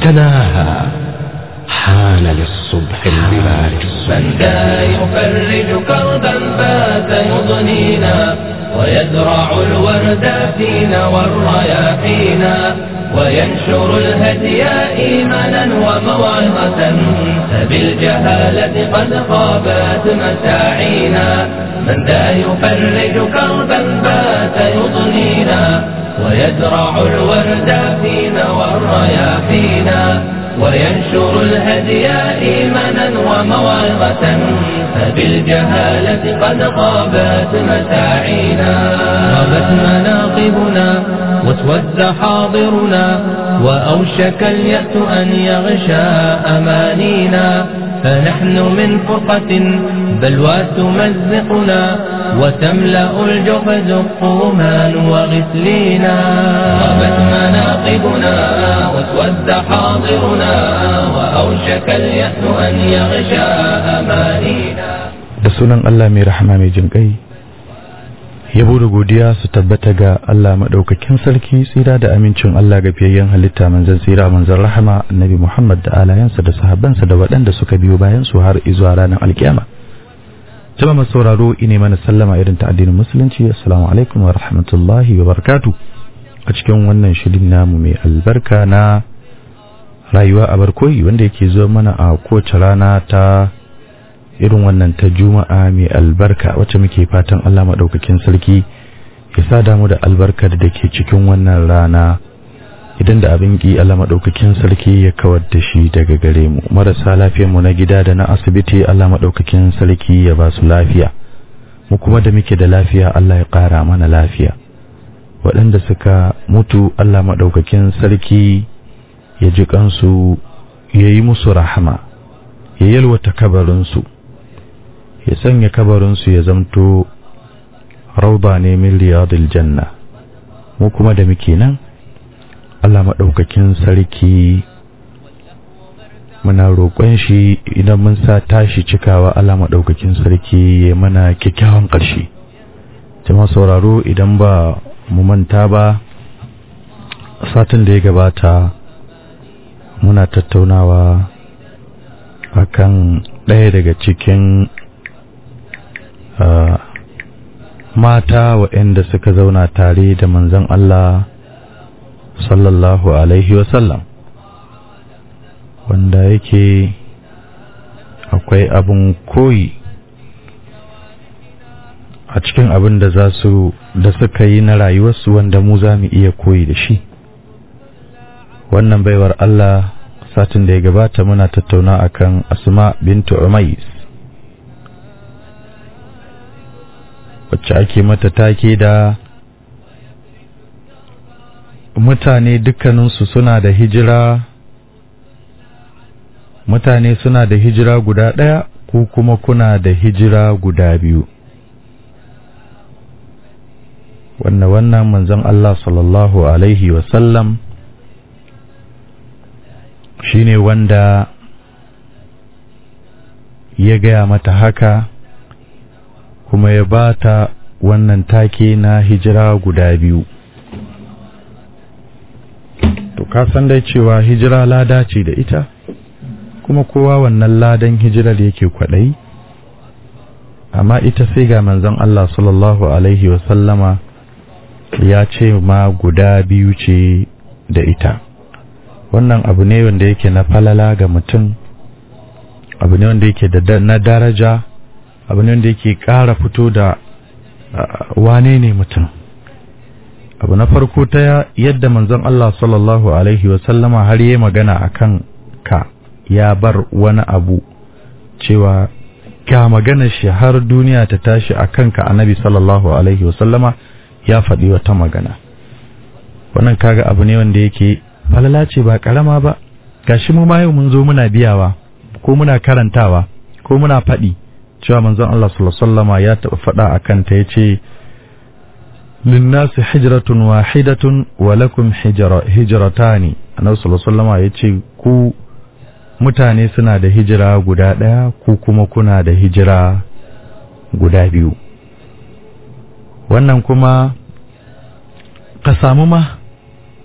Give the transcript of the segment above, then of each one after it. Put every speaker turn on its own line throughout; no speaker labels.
تناهى حان للصبح البلاد
من ذا يفرج كربا فات يضنينا ويزرع الورد فينا والرياحينا وينشر الهدي إيمانا وموعظة فبالجهالة قد خابت مساعينا من ذا يفرج كربا فات يضنينا ويزرع الورد فينا والرياحينا وينشر الهدي إيمانا وموعظة فبالجهالة قد غابت مساعينا غابت مناقبنا واسود حاضرنا وأوشك اليأس أن يغشى أمانينا فنحن من فرقة بلوى تمزقنا وتملأ الجوف زقوما وغسلينا غابت مناقبنا واسود حاضرنا وأوشك اليأس أن يغشى أمانينا
da sunan Allah mai rahama mai jin ƙai yabo da godiya su tabbata ga Allah maɗaukakin sarki tsira da amincin Allah ga fiyayyen halitta manzon tsira manzon rahama annabi Muhammad da alayansa da sahabbansa da waɗanda suka biyo bayan su har izuwa ranar alkiyama jama'a masu sauraro ine mana sallama irin ta addinin musulunci assalamu alaikum wa rahmatullahi wa barakatuh a cikin wannan shirin namu mai albarka na rayuwa a barkoyi wanda yake zuwa mana a kowace rana ta irin wannan ta juma'a mai albarka wacce muke fatan Allah maɗaukakin sarki ya sa damu da albarkar da ke cikin wannan rana idan da abin ki Allah maɗaukakin sarki ya kawar da shi daga gare mu marasa lafiyar mu na gida da na asibiti Allah maɗaukakin sarki ya ba su lafiya mu kuma da muke da lafiya Allah ya ƙara mana lafiya waɗanda suka mutu Allah maɗaukakin sarki ya ji kansu ya yi musu rahama ya yalwata kabarinsu ya sanya kabarinsu ya zamto rauda ne min riyadil janna mu kuma da muke nan Allah maɗaukakin sarki muna roƙon shi idan mun sa tashi cikawa Allah maɗaukakin sarki ya mana kyakkyawan ƙarshe jama'a sauraro idan ba mu manta ba satin da ya gabata muna tattaunawa akan ɗaya daga cikin Uh, mata waɗanda suka zauna tare da manzon Allah sallallahu alaihi wasallam wanda yake akwai abin koyi a cikin abin da za su da suka yi na rayuwarsu wanda mu za mu iya koyi da shi wannan baiwar Allah satin da ya gabata muna tattauna akan asma bintu umais wacce ake mata take da mutane dukkaninsu suna da hijira mutane suna da hijira guda ɗaya ko kuma kuna da hijira guda biyu wannan wannan manzon Allah sallallahu alaihi wasallam shine wanda ya gaya mata haka kuma ya ba ta wannan take na hijira guda biyu to ka san dai cewa hijira lada ce da ita kuma kowa wannan ladan hijirar yake kwaɗayi amma ita sai ga manzon Allah sallallahu alaihi wasallama ya ce ma guda biyu ce da ita wannan abu ne wanda yake na falala ga mutum abu ne wanda yake da na daraja abu ne wanda yake ƙara fito da wane ne mutum abu na farko ta yadda manzon Allah sallallahu alaihi wasallama har yi magana akan ka ya bar wani abu cewa ka magana shi har duniya ta tashi a kanka annabi sallallahu alaihi wasallama ya faɗi wata magana wannan kaga abu ne wanda yake falala ce ba karama ba gashi mu ma yau mun zo muna biyawa ko muna karantawa ko muna faɗi cewa manzon Allah sallallahu alaihi wasallama ya taɓa faɗa akan ta yace linnasi hijratun wahidatun wa lakum hijratani annabi sallallahu alaihi wasallama yace ku mutane suna da hijira guda ɗaya ku kuma kuna da hijira guda biyu wannan kuma ka samu ma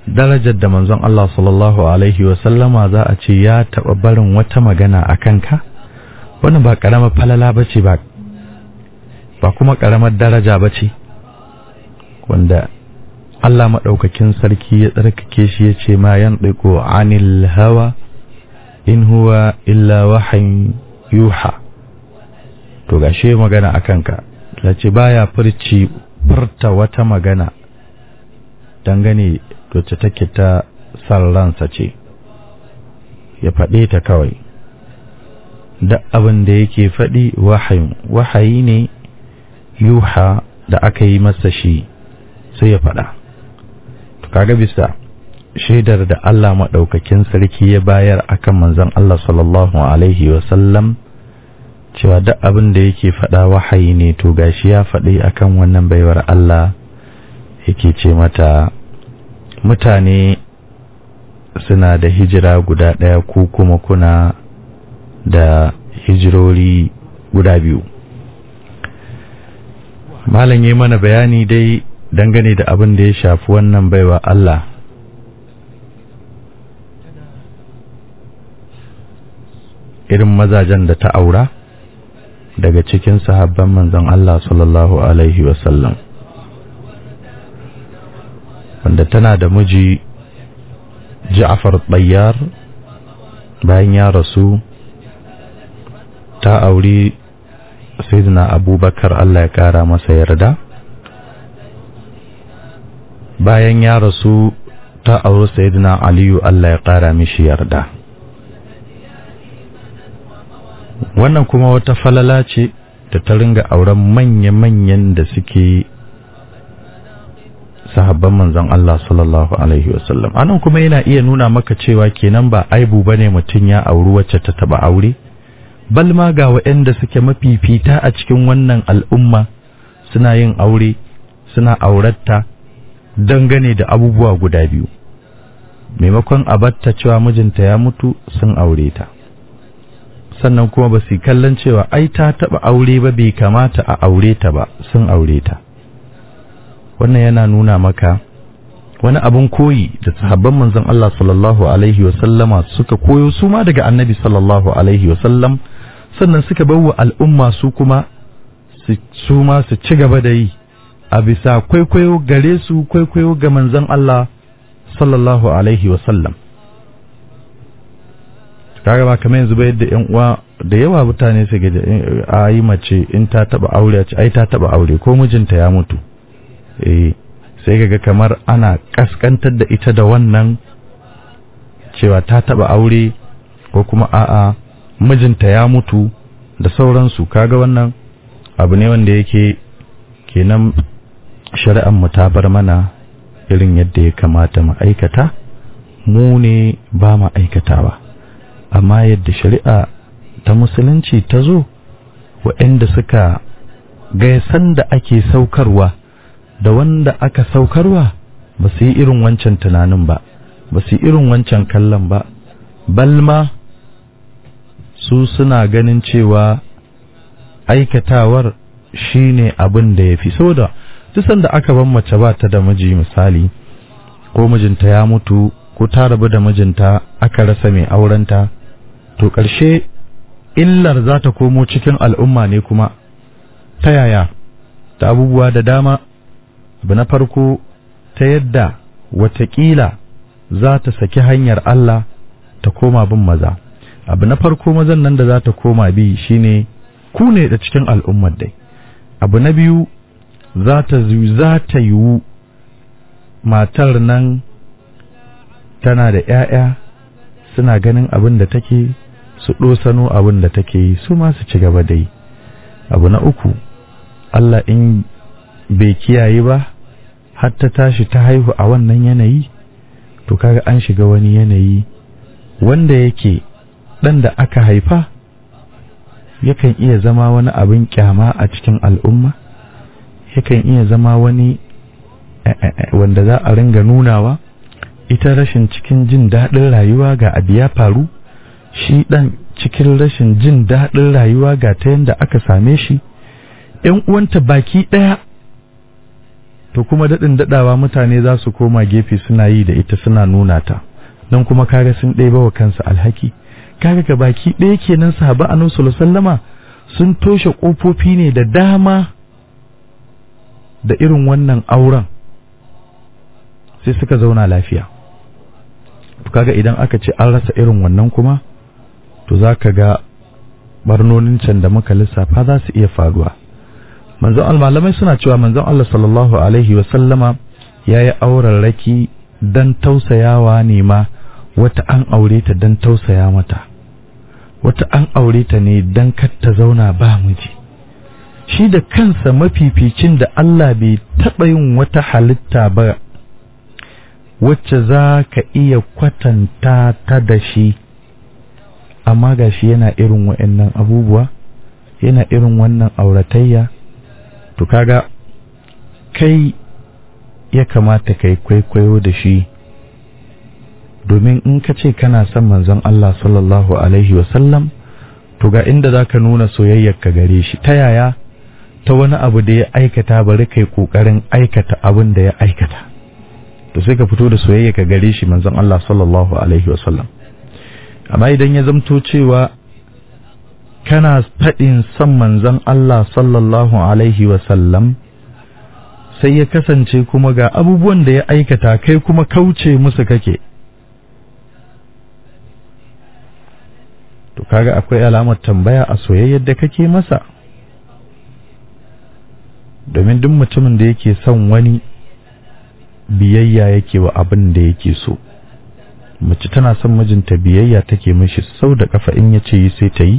darajar da manzon Allah sallallahu alaihi wasallama za a ce ya taɓa barin wata magana a kanka wannan ba ƙaramar falala ba ce ba ba kuma ƙaramar daraja ba ce wanda Allah maɗaukakin sarki ya tsarkake shi ya ce ma yan ɗaiko anil hawa in huwa illa wahayin yuha to gashe magana a kanka ce baya furci furta wata magana dangane wacce take ta san ransa ce ya faɗe ta kawai da abin da yake faɗi wahayin wahayi ne yuha da aka yi masa shi sai ya faɗa kaga bisa shaidar da Allah maɗaukakin sarki ya bayar akan manzon Allah sallallahu alaihi wasallam cewa duk abin da yake faɗa wahayi ne to gashi ya faɗi akan wannan baiwar Allah yake ce mata mutane suna da hijira guda ɗaya ko kuma kuna da hijirori guda biyu malam yi mana bayani dai dangane da abin da ya shafi wannan baiwa Allah irin mazajen da ta aura daga cikin sahabban manzon Allah sallallahu alaihi wasallam wanda tana da miji Ja'far Tayyar bayan ya rasu ta auri Sayyidina Abubakar Allah ya kara masa yarda bayan ya rasu ta auri Sayyidina Aliyu Allah ya kara mishi yarda wannan kuma wata falala ce da ta ringa auren manya-manyan da suke sahabban manzon Allah sallallahu alaihi wasallam anan kuma yana iya nuna maka cewa kenan ba aibu bane mutum ya auri wacce ta taba aure bal ma ga waɗanda suke mafifita a cikin wannan al'umma suna yin aure suna auratta dangane da abubuwa guda biyu maimakon a batta cewa mijinta ya mutu sun aure ta sannan kuma ba su kallon cewa ai ta taba aure ba bai kamata a aure ta ba sun aure ta wannan yana nuna maka wani abin koyi da sahabban manzon Allah sallallahu alaihi wasallama suka koyo su ma daga annabi sallallahu alaihi wasallam sannan suka bawa al'umma su kuma su ma su ci gaba da yi a bisa kwaikwayo gare su kwaikwayo ga manzon Allah sallallahu alaihi wasallam kaga ba kamar yanzu ba yadda yan uwa da yawa mutane su ga a yi mace in ta taba aure a ai ta taba aure ko mijinta ya mutu eh sai kaga kamar ana kaskantar da ita da wannan cewa ta taba aure ko kuma a'a mijinta ya mutu da sauransu kaga wannan abu ne wanda yake kenan shari'ar mu ta bar mana irin yadda ya kamata mu aikata mu ne ba mu aikatawa amma yadda shari'a ta musulunci ta zo waɗanda suka ga sanda ake saukarwa da wanda aka saukarwa ba su yi irin wancan tunanin ba ba su yi irin wancan kallon ba balma su suna ganin cewa aikatawar shine abin da ya fi so da tusan da aka ban mace ba ta da miji misali ko mijinta ya mutu ko ta rabu da mijinta aka rasa mai aurenta to ƙarshe illar za ta komo cikin al'umma ne kuma ta yaya ta abubuwa da dama abu na farko ta yadda watakila za ta saki hanyar Allah ta koma bin maza abu na farko mazan nan da za ta koma bi shine ku ne da cikin al'ummar dai abu na biyu za ta za ta yiwu matar nan tana da ‘ya'ya suna ganin abin da take su ɗosano abin da take yi su ma su ci gaba da yi abu na uku Allah in bai kiyaye ba har ta tashi ta haihu a wannan yanayi to kaga an shiga wani yanayi wanda yake ɗan da aka haifa yakan iya zama wani abin kyama a cikin al'umma yakan iya zama wani wanda za a ringa nunawa ita rashin cikin jin daɗin rayuwa ga abu ya faru shi ɗan cikin rashin jin daɗin rayuwa ga ta yadda aka same shi ‘yan uwanta baki ɗaya to kuma daɗin daɗawa mutane za su koma gefe suna yi da ita suna nuna ta don kuma kaga sun ɗeba wa kansa alhaki kaga ga baki ɗaya kenan sahaba annabi sallallahu alaihi wasallama sun toshe ƙofofi ne da dama da irin wannan auren sai suka zauna lafiya kaga idan aka ce an rasa irin wannan kuma to za ka ga barnonin can da muka lissafa za su iya faruwa manzon malamai suna cewa manzon Allah sallallahu alaihi wa sallama yayi auren raki dan tausayawa ne ma wata an aure ta dan tausaya mata wata an aure ta ne dan kar ta zauna ba miji shi da kansa mafificin da Allah bai taɓa yin wata halitta ba wacce za ka iya kwatanta ta da shi amma ga shi yana irin wa'annan abubuwa yana irin wannan auratayya to kaga kai ya kamata kai kwaikwayo da shi domin in ka ce kana son manzon Allah sallallahu alaihi wasallam to ga inda za ka nuna soyayyar ka gare shi ta yaya ta wani abu da ya aikata bari kai kokarin aikata abin da ya aikata to sai ka fito da soyayya ka gare shi manzon Allah sallallahu alaihi wasallam amma idan ya zamto cewa kana faɗin son manzon Allah sallallahu alaihi wasallam sai ya kasance kuma ga abubuwan da ya aikata kai kuma kauce musu kake to kaga akwai alamar tambaya a soyayyar da kake masa domin duk mutumin da yake son wani biyayya yake wa abin da yake so mace tana son mijinta biyayya take mishi sau da kafa in ya ce yi sai ta yi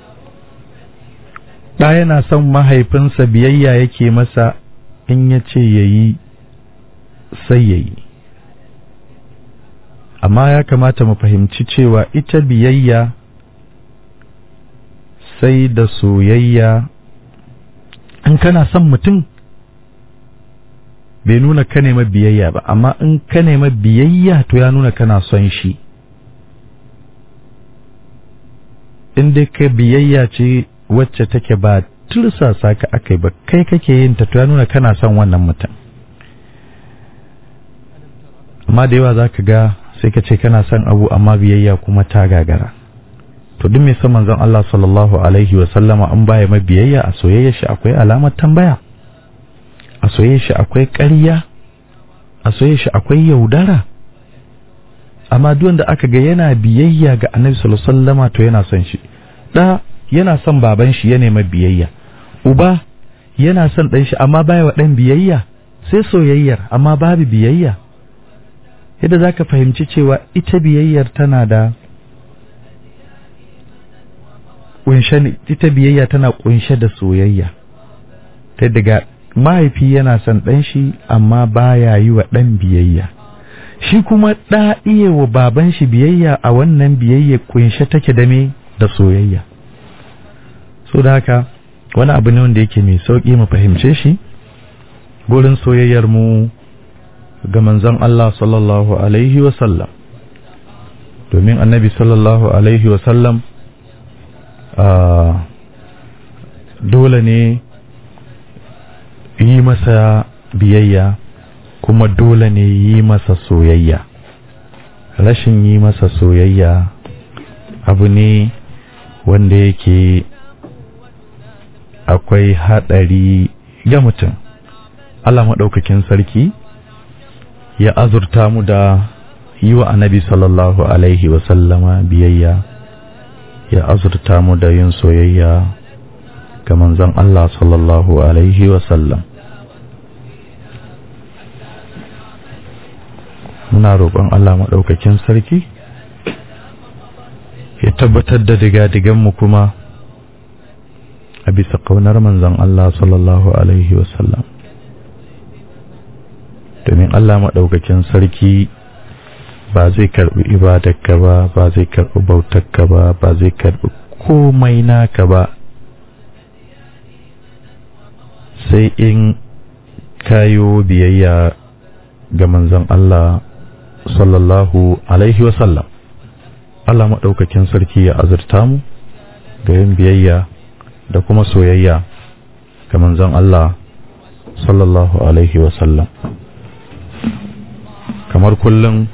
ɗa yana son mahaifinsa biyayya yake masa in ya ce ya yi sai ya yi amma ya kamata mu fahimci cewa ita biyayya sai da soyayya in kana son mutum bai nuna ka nema biyayya ba amma in ka nema biyayya to ya nuna kana son shi in dai ka biyayya ce wacce take ba tursasa ka akai ba kai kake yin ta to ya nuna kana son wannan mutum amma da yawa za ka ga sai ka ce kana son abu amma biyayya kuma ta gagara to duk mai son manzon Allah sallallahu alaihi wa sallama an baya mai biyayya a soyayya shi akwai alamar tambaya a soyayya shi akwai ƙarya a soyayya shi akwai yaudara amma duk wanda aka ga yana biyayya ga Annabi sallallahu alaihi wasallama to yana son shi da yana son baban shi ya nema biyayya uba yana son dan shi amma baya wa dan biyayya sai soyayyar amma babu biyayya yadda zaka fahimci cewa ita biyayyar tana da kunshe ita biyayya tana kunshe da soyayya ta daga mahaifi yana son ɗan shi amma baya yi wa ɗan biyayya shi kuma ɗa iya wa baban shi biyayya a wannan biyayya kunshe take da me da soyayya so da haka wani abu ne wanda yake mai sauƙi mu fahimce shi gurin soyayyar mu ga manzon Allah sallallahu alaihi wa sallam domin annabi sallallahu alaihi wa sallam dole ne yi masa biyayya kuma dole ne yi masa soyayya rashin yi masa soyayya abu ne wanda yake akwai haɗari ga mutum Allah maɗaukakin sarki ya azurta mu da yi wa annabi sallallahu alaihi wasallama biyayya ya azurta mu da yin soyayya ga manzon Allah sallallahu alaihi wasallam muna roƙon Allah maɗaukakin sarki ya tabbatar da diga-diganmu kuma a bisa ƙaunar manzon Allah sallallahu alaihi wasallam domin Allah maɗaukakin sarki ba zai karɓi ibadarka ba ba zai karɓi bautarka ba ba zai karɓi komai naka ba sai in kayo biyayya ga manzon Allah sallallahu alaihi wasallam Allah maɗaukakin sarki ya azurta mu ga yin biyayya da kuma soyayya ga manzon Allah sallallahu alaihi wasallam kamar kullum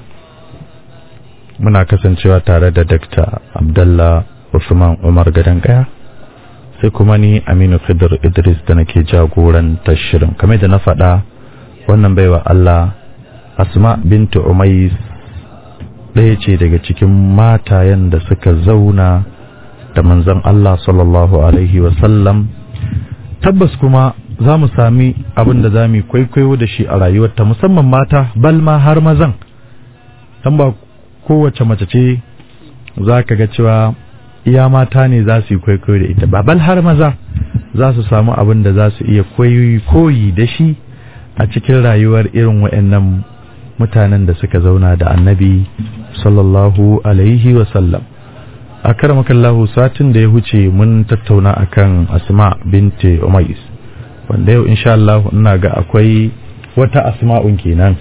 muna kasancewa tare da Dr. Abdullah Usman Umar Gadan Kaya sai kuma ni Aminu Khidir Idris da nake jagorantar shirin kamar da na faɗa wannan baiwa Allah Asma bintu Umais ɗaya ce daga cikin matayen da suka zauna da manzon Allah sallallahu alaihi wasallam tabbas kuma za mu sami abin da za mu kwaikwayo da shi a rayuwarta musamman mata balma har mazan dan ba kowace mace ce za ka ga cewa iya mata ne za su yi kwaikwayo da ita babal har maza za su samu abin da za su iya koyi da shi a cikin rayuwar irin waɗannan mutanen da suka zauna da annabi sallallahu alaihi wasallam a karamakallahu satin da ya huce mun tattauna akan asma binti umais wanda yau insha Allah ina ga akwai wata asma'un kenan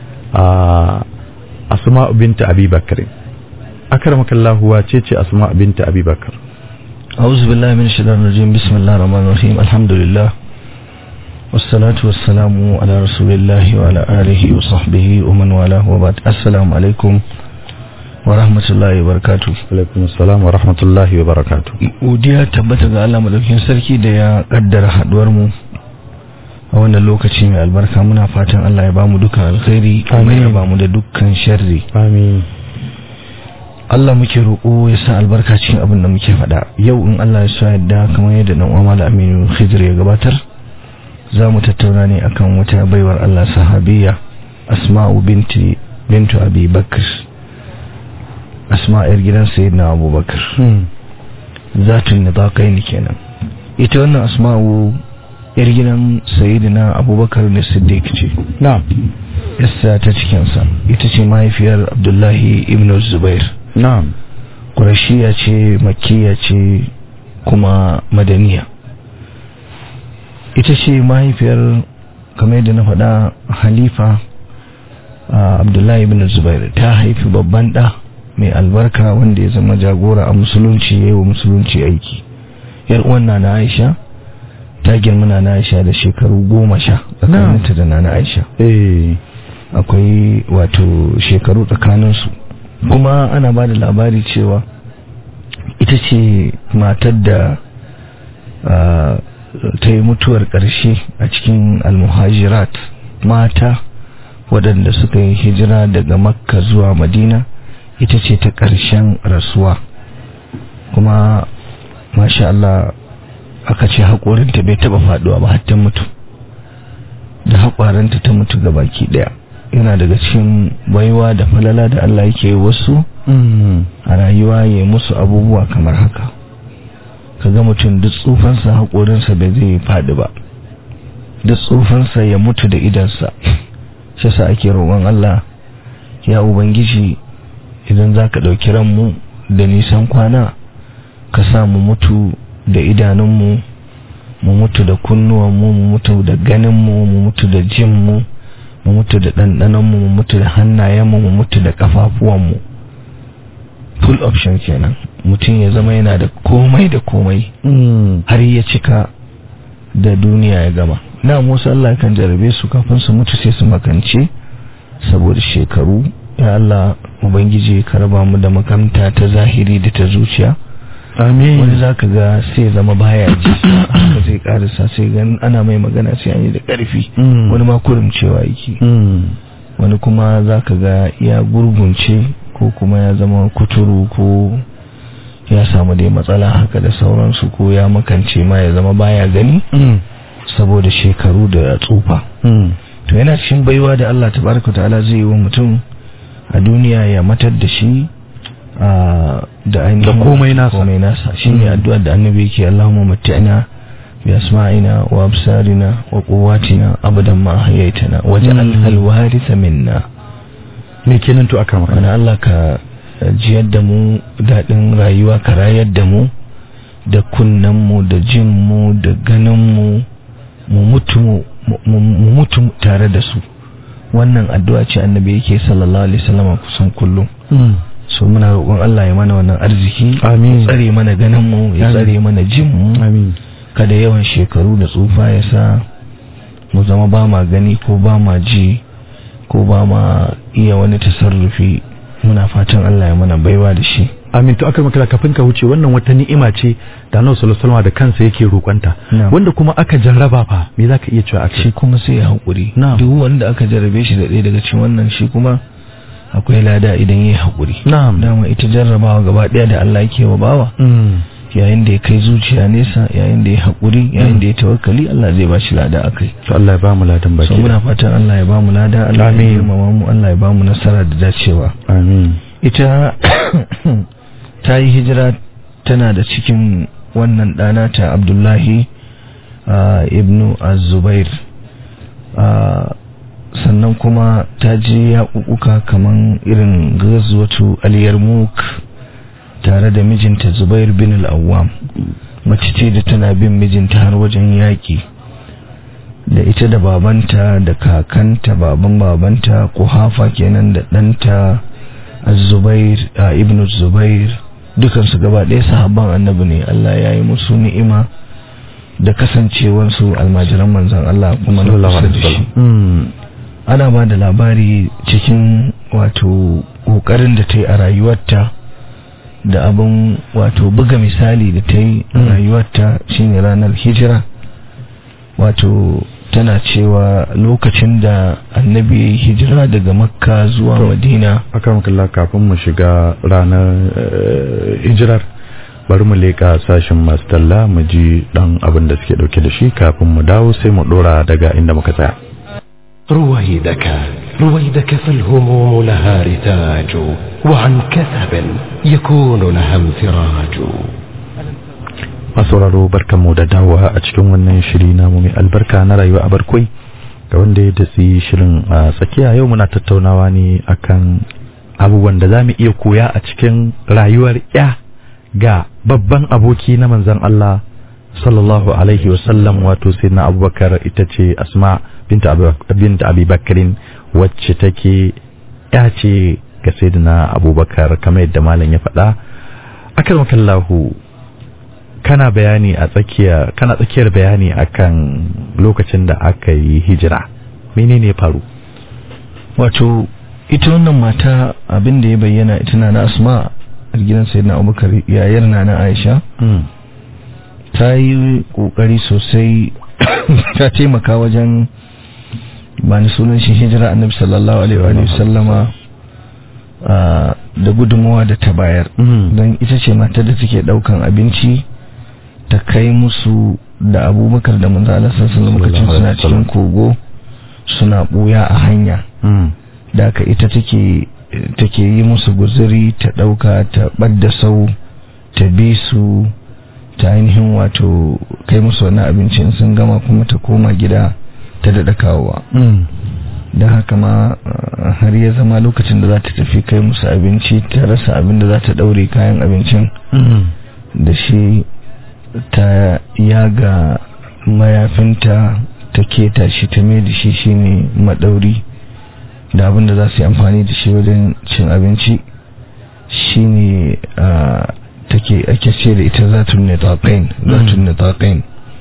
a asma binti abi bakr akramakallahu wace ce asma binti abi bakr
أعوذ بالله من الشيطان الرجيم بسم الله الرحمن الرحيم الحمد لله والصلاة والسلام على رسول الله وعلى آله وصحبه ومن والاه وبعد السلام عليكم ورحمة الله وبركاته
alaikum assalam wa rahmatullahi wa barakatuh
godiya tabbata ga Allah madaukakin sarki da ya kaddara haduwar mu a wannan lokaci mai albarka muna fatan Allah ya bamu dukkan alkhairi kuma ya
Amin.
bamu da dukkan sharri
amin
Allah muke roƙo ya sa albarka cikin abin da muke faɗa yau in Allah ya so yadda kamar yadda dan uwa Malam Aminu Khidir ya gabatar za mu tattauna ne akan wata baiwar Allah sahabiya Asma'u binti bintu Abi Bakr Asma yar gidan Sayyidina Abu Bakr zatun nidaqain kenan ita wannan Asma'u yar gidan Sayyidina Abu Bakr ne Siddiq ce
na'am
yassa ta cikinsa ita ce mahaifiyar Abdullahi ibn Zubair
na'am
ƙurashiya ce makiya ce kuma madaniya ita ce mahaifiyar kamar yadda na faɗa halifa a abdullahi ibn zubair ta haifi babban ɗa mai albarka wanda ya zama jagora a musulunci ya yi wa musulunci aiki yar uwan na aisha ta girma na aisha da shekaru goma sha tsakaninta da na aisha
eh
akwai wato shekaru tsakaninsu kuma ana ba da labari cewa ita ce matar da ah, ta yi mutuwar ƙarshe a cikin almuhajirat mata waɗanda suka yi hijira daga makka zuwa madina ita ce ta ƙarshen rasuwa kuma masha Allah aka ce haƙorinta bai taɓa faɗuwa ba har ta mutu da haƙwaranta ta mutu ga baki ɗaya yana daga cikin baiwa da falala da Allah yake yi wasu
mm.
a rayuwa ya yi musu abubuwa kamar haka kaga mutum duk tsufansa haƙorinsa bai zai faɗi ba duk tsufansa ya mutu da idansa shi sa ake roƙon Allah ya ubangiji idan za ka ɗauki ranmu da nisan kwana ka sa mu mutu da idanunmu mu mutu da kunnuwanmu mu mutu da ganinmu mu mutu da jinmu mu mutu da ɗanɗanonmu mu mutu da hannayenmu mu mutu da ƙafafuwanmu full option kenan mutum ya zama yana da komai da komai
Mm.
har ya cika da duniya ya gama na musu Allah kan jarabe su kafin su mutu sai su makance saboda shekaru ya Allah ubangiji ka raba mu da makamta ta zahiri da ta zuciya wani
amin
za ka ga sai zama baya ji haka zai karisa sai gan ana mai magana sai an yi da karfi
Mm.
wani ma kurumcewa yake
Mm.
wani kuma za ka ga ya gurgunce ko kuma ya zama kuturu ko ya samu dai matsala haka da sauransu ko ya makance ma ya zama baya gani
Mm.
saboda shekaru da tsufa
Mm.
to yana cikin baiwa da Allah tabaraka ta'ala zai yi wa mutum a duniya ya matar da shi a da ainihin
Da komai nasa.
komai nasa shine
Mm.
addu'ar da annabi yake Allahumma matti'na bi asma'ina wa absarina wa quwwatina abadan ma hayaitana waj'al
Mm.
al-waritha minna
me kenan to aka
wani
maka
Allah ka jiyar da mu daɗin rayuwa ka rayar da mu da kunnenmu da jinmu da ganinmu mu mutu mu mu mutu tare da su wannan addu'a ce annabi yake sallallahu alaihi wasallam kusan kullum
Mm.
so muna roƙon Allah ya mana wannan arziki
Amin.
ya tsare mana ganinmu ya
Amin.
tsare mana jinmu
amin
kada yawan shekaru da tsufa ya sa mu zama ba ma gani ko ba ma ji ko ba ma iya wani tasarrufi muna fatan Allah ya mana baiwa da shi
amin to aka maka kafin ka wuce wannan wata ni'ima ce da Annabi sallallahu alaihi da kansa yake roƙonta
Na'am.
wanda kuma aka jarraba fa me zaka iya cewa akai
shi kuma sai ya haƙuri
Na'am.
duk wanda aka jarabe shi da ɗaya daga cikin wannan shi kuma akwai lada idan ya yi haƙuri
na'am
dama ita jarrabawa gaba ɗaya da Allah yake wa bawa
mm.
yayin da ya kai zuciya nesa yayin da ya haƙuri yayin da ya tawakkali Allah zai ba shi lada akai
to Allah ya ba mu ladan
so
baki
muna fatan Allah ya ba mu lada Allah ya
Amin.
girmama mu Allah ya ba mu nasara da dacewa
amin
ita ta yi hijira tana da cikin wannan ɗana ta abdullahi ah, ibnu az-zubair Ah, sannan kuma ta je yaƙuƙuka kaman irin gazuwatu al-yarmouk tare da mijinta zubair bin al-awwam mace ce da tana bin mijinta har wajen yaƙi da ita da babanta da kakanta baban babanta kuhafa kenan da ɗanta az-zubair a ibn zubair dukansu gaba ɗaya sahabban annabi ne Allah ya yi musu ni'ima da kasancewarsu almajiran manzan Allah kuma na
sallallahu
kusa
alaihi
da shi
wasallam mm.
ana ba da labari cikin wato ƙoƙarin da ta yi a rayuwarta da abin wato buga misali da ta yi a
Mm.
rayuwarta shine ranar hijira wato tana cewa lokacin da annabi ya yi hijira daga makka zuwa
To.
madina
aka maka kafin mu shiga ranar eh, hijirar bari mu leƙa sashen masu talla mu ji dan abin da suke dauke da shi kafin mu dawo sai mu dora daga inda muka tsaya
رويدك رويدك فالهموم لها رتاج وعن كثب يكون لها انفراج
masauraro barkanmu da dawowa a cikin wannan shiri namu mai albarka na rayuwa a barkwai ga wanda ya datsi shirin a tsakiya yau muna tattaunawa ne akan abubuwan da za mu iya koya a cikin rayuwar ya ga babban aboki na manzon Allah sallallahu alaihi wasallam wato sai na abubakar ita ce asma binta Abu- binta abi bakarin wacce take ya ce ga sayyidina abubakar kamar yadda malam ya faɗa akramakallahu kana bayani a tsakiya kana tsakiyar bayani akan lokacin da aka yi hijira menene ya faru
wato ita wannan mata abin da ya bayyana ita na na asma a gidan sayyidina abubakar yayar na na aisha ta yi kokari sosai ta taimaka wajen ba ni sunan shi hijira annabi sallallahu alaihi wa sallama ah, da gudunmawa da ta bayar don ita ce matar da take daukan abinci ta kai musu da abubakar da manzo Allah sallallahu alaihi wasallam suna cikin kogo suna buya a hanya da aka ita take take yi musu guzuri ta dauka ta badda sau ta bi su ta ainihin wato kai musu wani abincin sun gama kuma ta koma gida ta daɗa kawowa da haka ma uh, har ya zama lokacin da za ta tafi kai musu abinci ta rasa abin da za ta ɗaure kayan abincin da shi ta yaga mayafinta ta keta shi ta mai da shi shine maɗauri da abin da za su yi amfani da shi wajen cin abinci shine uh, take ake ce da ita zatun nitaqain zatun nitaqain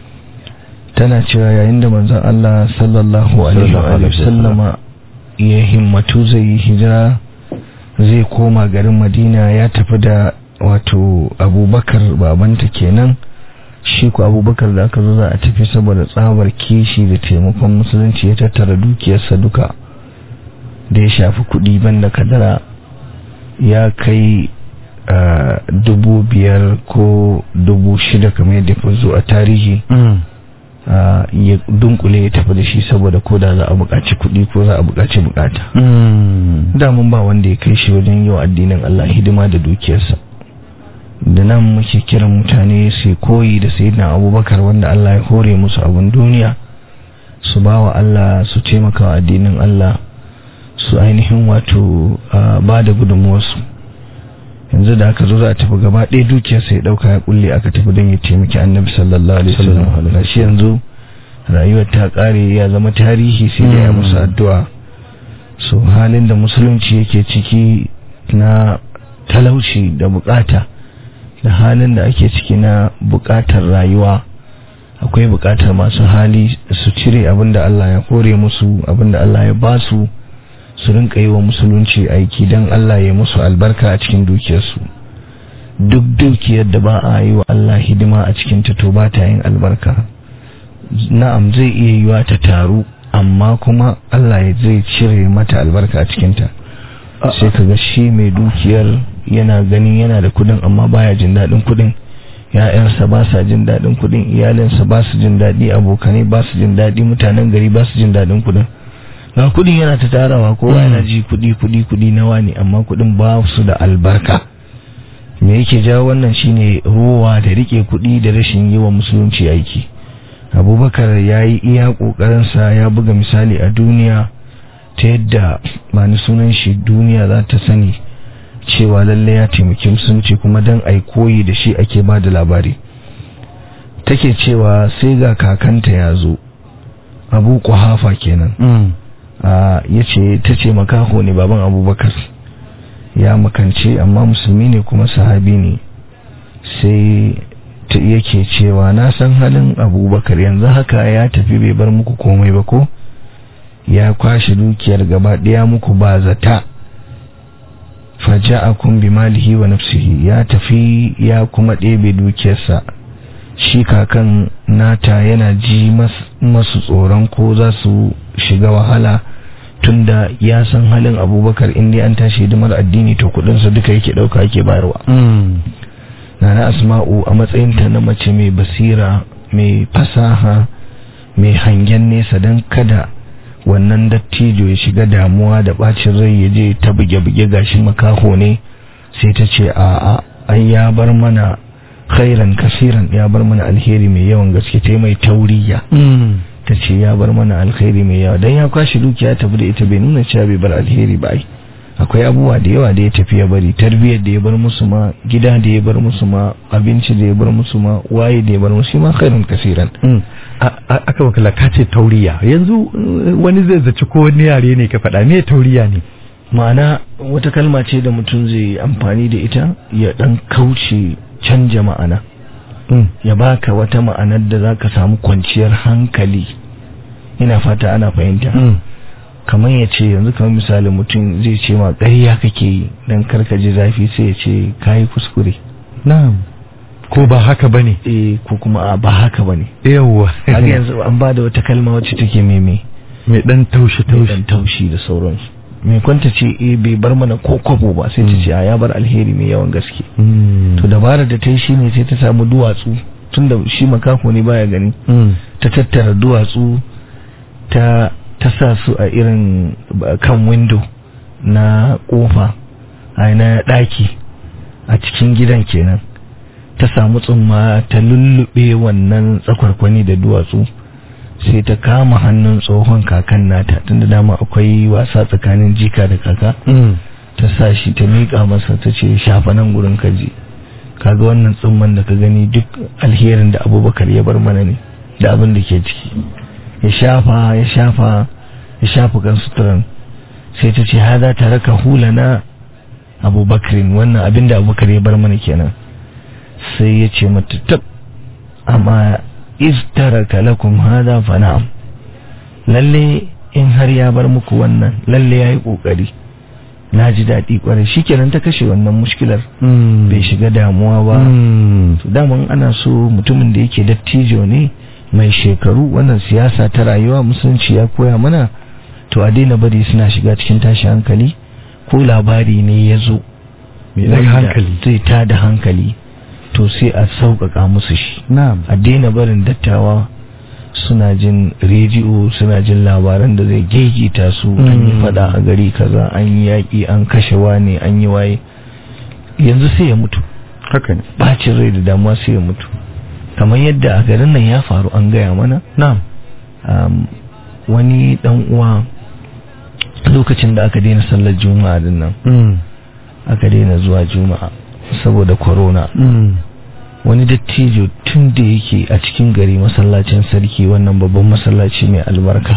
tana cewa yayin da manzon Allah sallallahu alaihi wa sallama ya himmatu zai yi hijira zai koma garin Madina ya tafi da wato Abubakar babanta kenan shi ku Abubakar da aka zo za a tafi saboda tsabar kishi da taimakon musulunci ya tattara dukiyarsa duka da ya shafi kuɗi banda kadara ya kai Uh, dubu biyar ko dubu shida kamar yadda fi zo a tarihi uh, ya dunkule ya tafi da shi saboda ko da za a buƙaci kuɗi ko za a buƙaci buƙata damun ba wanda ya kai shi wajen yau addinin Allah hidima da dukiyarsa da nan muke kiran mutane su koyi da sayyidina abubakar wanda Allah ya hore musu abin duniya su ba wa Allah su taimaka wa addinin Allah su ainihin wato uh, ba da gudunmuwarsu yanzu da aka zo za a tafi gaba ɗaya dukiyarsa ya ɗauka ya kulle aka tafi don ya taimaki annabi sallallahu alaihi wasallam gashi yanzu rayuwar ta ƙare ya zama tarihi sai da ya musu addu'a so halin da musulunci yake ciki na talauci da bukata da halin da ake ciki na bukatar rayuwa akwai bukatar masu hali su cire abinda Allah ya kore musu abinda Allah ya ba su su rinka yi wa musulunci aiki don Allah ya musu albarka a cikin dukiyarsu duk dukiyar da ba a yi wa Allah hidima a cikin ta to ba ta yin albarka na'am zai iya yiwa ta taru amma kuma Allah ya zai cire mata albarka a cikinta sai kaga shi mai dukiyar yana ganin yana da kudin amma baya jin daɗin kudin ya'yansa ba sa jin daɗin kudin iyalinsa ba su jin daɗi abokanai ba su jin daɗi mutanen gari ba su jin daɗin kudin ga kudin yana ta tarawa kowa yana ji kudi kudi kudi nawa ne amma kudin ba su da albarka me yake jawo wannan shine ruwa da rike kudi da rashin yi wa musulunci aiki abubakar ya yi iya ƙoƙarinsa ya buga misali a duniya ta yadda ba ni sunan shi duniya za ta sani cewa lalle ya taimaki musulunci kuma don a koyi da shi ake ba da labari take cewa sai ga kakanta ya zo abu kuhafa kenan ya ce ta ce makaho ne baban abubakar ya makance amma musulmi ne kuma sahabi ne sai ta yake cewa na san halin abubakar yanzu haka ya tafi bai bar muku komai ba ko ya kwashe dukiyar gaba ɗaya muku ba zata faja'akum bi malihi wa nafsihi ya tafi ya kuma ɗebe dukiyarsa shi kakan nata yana ji masu tsoron ko za su shiga wahala tunda ya san halin abubakar inda an tashi hidimar addini to kudinsa duka yake ɗauka yake bayarwa nana asma'u a matsayinta na mace mai basira mai fasaha mai hangen nesa don kada wannan dattijo ya shiga damuwa da bacin rai ya je ta buge-buge gashi makaho ne sai ta ce a ai ya bar mana khairan kasiran ya bar mana alheri mai yawan gaske ta mai tauriya ta ce ya bar mana alheri mai yawa don ya kwashi dukiya tafi da ita bai nuna cewa bai bar alheri ba ai akwai abubuwa da yawa da ya tafi ya bari tarbiyyar da ya bar musu ma gida da ya bar musu ma abinci da ya bar musu ma waye da ya bar musu ma khairun kasiran
aka wakala ka ce tauriya yanzu wani zai zaci ko wani yare ne ka faɗa me tauriya ne
ma'ana wata kalma ce da mutum zai amfani da ita ya dan kauce canja ma'ana ya baka wata ma'anar da zaka samu kwanciyar hankali ina fata ana fahimta kamar ya ce yanzu kamar misali mutum zai ce ma ƙarya kake yi don karka ji zafi sai ya ce kayi kuskure
na'am ko ba haka bane
eh ko kuma ba haka bane
yawa
kaga yanzu an ba da wata kalma wacce take meme
mai dan taushi
mai
taushi
dan taushi da sauransu mai kwanta ce eh bai bar mana ko kwabo ba sai ta ce a ya bar alheri mai yawan gaske to dabarar da ta yi shine sai ta samu duwatsu tunda shi makako ne baya gani ta tattara duwatsu ta ta sa su a irin kan window na kofa a na daki a cikin gidan kenan ta samu tsumma ta lullube wannan tsakwarkwani da duwatsu sai ta kama hannun tsohon kakan nata tunda dama akwai wasa tsakanin jika da kaka ta sa shi ta miƙa masa ta ce shafa nan gurin kaji kaga wannan tsumman da ka gani duk alherin da abubakar ya bar mana ne da abin da ke ciki ya shafa ya shafa ya shafa kan suturan sai ta ce hada tare ka hula na abubakarin wannan abin da abubakar ya bar mana kenan sai ya ce mata tab amma istaraka lakum hada fa na'am lalle in har ya bar muku wannan lalle yayi kokari na ji daɗi kwarai shikenan ta kashe wannan mushkilar bai shiga damuwa ba to daman ana so mutumin da yake dattijo ne mai shekaru wannan siyasa ta rayuwa musulunci ya koya mana to a daina bari suna shiga cikin tashi hankali ko labari ne ya zo
Mai daga hankali.
zai tada hankali to sai a sauƙaƙa musu shi
na'am
a daina barin dattawa suna jin rediyo suna jin labaran da zai gegita su an yi fada a gari kaza an yi yaƙi an kashe wani an yi waye yanzu sai ya mutu
haka ne
bacin rai da damuwa sai ya mutu kamar yadda a garin nan ya faru an gaya mana
na'am
um, wani dan uwa lokacin da aka daina sallar juma'a din nan aka daina zuwa juma'a saboda corona wani dattijo tun da yake a cikin gari masallacin sarki wannan babban masallaci mai albarka